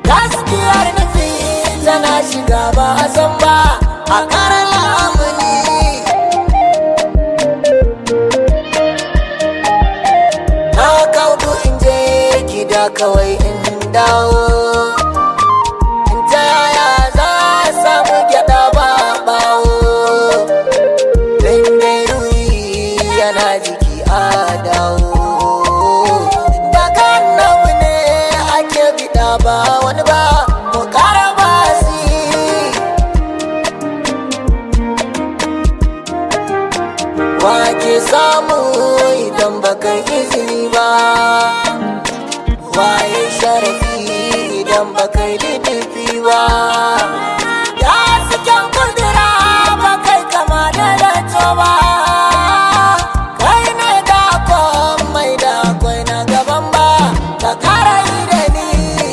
gaskiyar nufi tana shiga ba a san ba a ƙara lamuni na kaudu in je gida kawai in dawo in ta yaya za a samu gyada ba bawo dai ruwi yana jiki a dawo daga annabi ne ake bida ba wani ba mu kara basi wake samu idan baka izini ba waye sharafi idan baka yi littafi ba ya cikin kudura ba kai kama da dato ba kai ne da mai da akwai na gaban ba ka kara yi da ni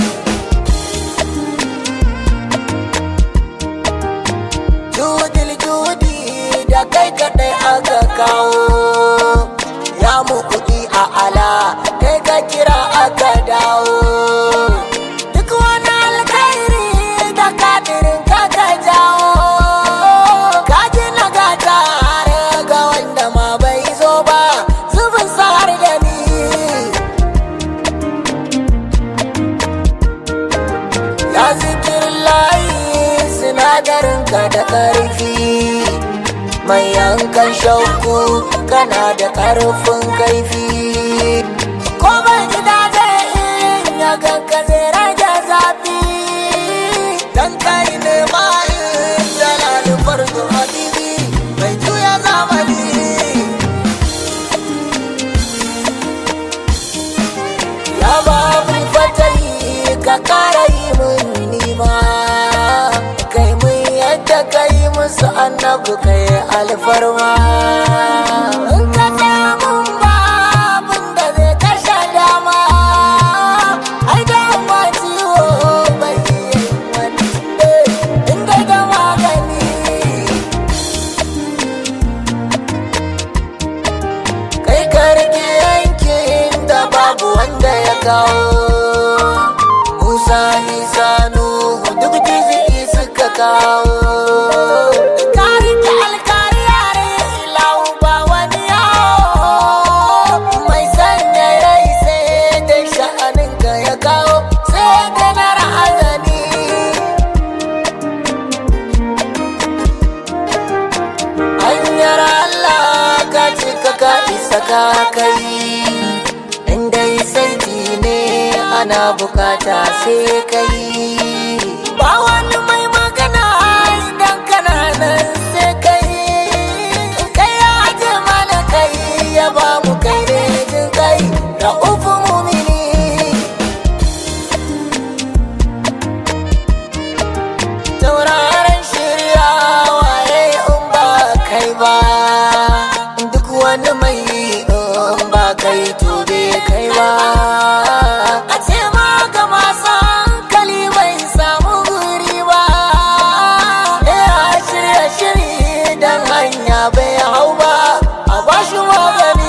judil judi da kai kadai aka kawo ya mu kuɗi a ala kai ka kira aka dawo duk wani alkhairi da kadirin ka ka jawo ka ji na gata har ga wanda ma bai zo ba zubin sa'ar da ni ya zikirin layi sinadarin ka da ƙarfi mai yankan shauku kana da ƙarfin kaifi ko ban ji daɗin in ya ganka zai rage zafi dan kai ne ma in jalali farko habibi mai juya zamani ya babu fatayi ka kara yi mun nima kai mun yadda kai musu annabu kai alfarma in ka tsaya mun ba abin da zai kashe dama ai da ma ciwo bai yi wani eh, in dai da magani kai ka rike yankin da babu wanda ya kawo musa isa nuhu duk jizi'i suka kawo ka rike alkari yare ilahu ba wani yawo mai sanya rai sai dai sha'anin ka ya kawo sai da na ra'azani hanyar Allah ka cika ka isa ka kai inda santi ne ana bukata sai kai ba wani mai magana idan kana nan sai kai kai ya aje mana kai ya ba mu kai ne jin kai da ufu mumini tauraron shirya waye in ba kai ba duk wani mai in ba kai to bai kai ba a ce ma ga masu hankali bai samu guri ba ya shirya shiri dan hanya bai hau ba a bashi magani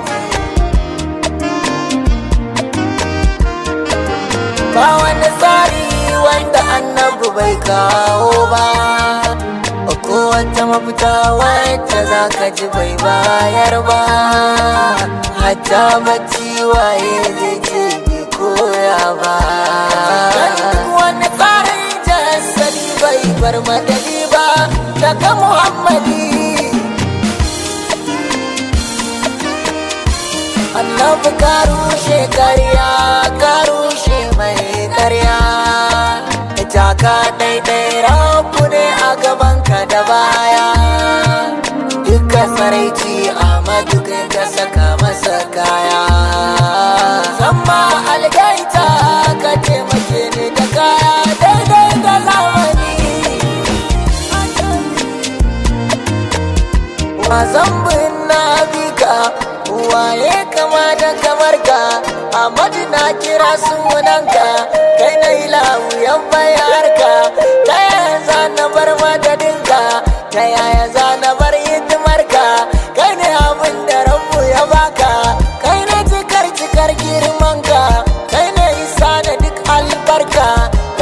ba wani tsari wanda annabu bai kawo ba ko wata mafita wacce za ka ji bai bayar ba hatta bacci waye zai ce bai koya ba duk wani tsarin jasali bai bar madadi ba daga muhammadi annabi ka rushe karya ka rushe mai karya ita ka daidai rabu ne a gabanka da baya duka saraici amadu kai ka saka masa kaya zama algaita ka taimake ni da kaya daidai da zamani wasan bin na bika waye kama da kamar ka Ahmadu na kira sunanka kai na ilahu yan bayarka ta yaya za na bar madadinka ta yaya za na bar hidimarka kai ne abin da rabu ya baka kai ne cikar cikar girmanka kai ne isa da duk albarka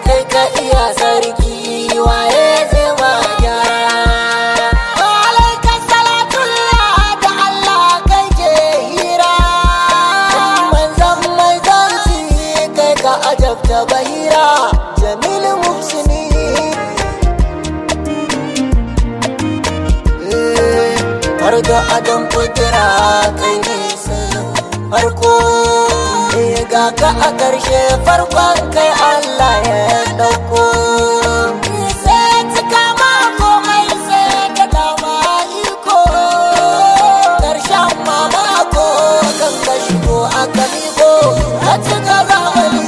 kai ka iya sarki waye zai ma gyara alaika salatullah da Allah kai ke hira manzan manzanci kai ka ajabta bahira jamil muhsini har da adam kudura kai ne farko ga ka a ƙarshe farkon kai Allah ya ɗauko sai cika ma komai sai ka dama iko ƙarshen mamako kan ka shigo a kaliko ka cika zamani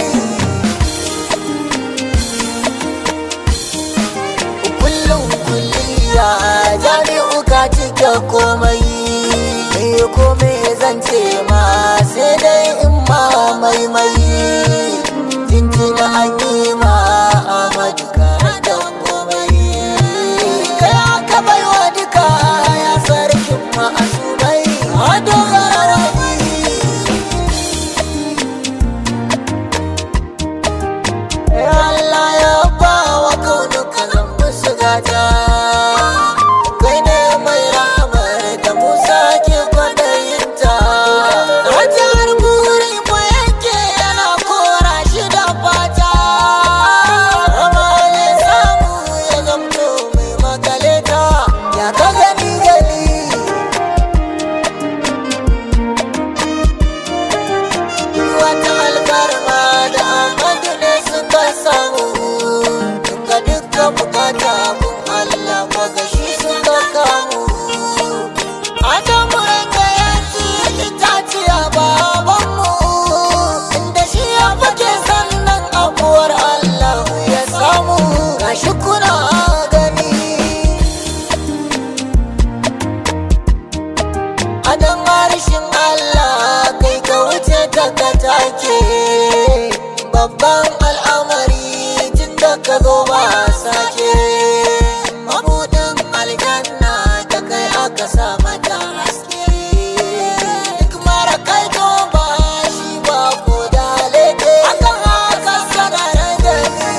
kullum kulliya jami'u ka cike komai eh komai zan ce ma sai dai in ma maimai jinjina an yi ma amadu ka da komai kai aka baiwa duka ya sarkin ma a subai a dogara wani Allah ya ba wa kaunuka zan musu gata kai ne mai ramar da Musa ke kwadayinta Hajar buri mu yake yana kora shi da fata Rama ya samu ya zamto mai makaleta ya ka gani gani wata alfarma da amadu ne suka samu duka duka bukata kun Allah kwaga shi suka kamu Adamu ranga ya ci itaciya babanmu inda shi ya fake sannan abuwar Allah ya samu gashi kuna gani Adam harshen Allah kai ka wuce ta ka take babban al'amari tun da ka zo ba sake mabudin aljanna da kai aka sa mata haske duk mara kai to ba shi ba ko da leke akan haka sagara da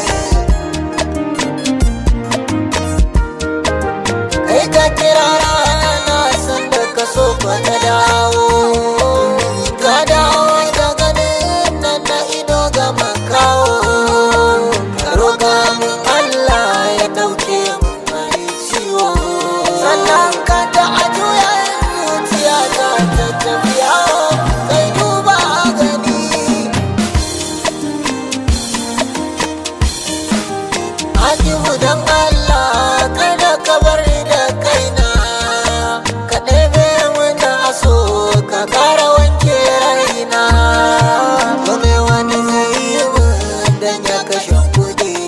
kai ka kira rana sanda ka so ka ta dawo ka dawo da ganin nan na ido ga makawo ka roƙa min Allah ya ɗauke min mai ciwo sannan ka ta a juya zuciya ta ta tafiya kai duba gani Hakimu don Allah kada ka bar ni da kaina ka ɗebe mana aso ka ƙara wanke raina kome wani zai yi min dan ya kashe kuɗi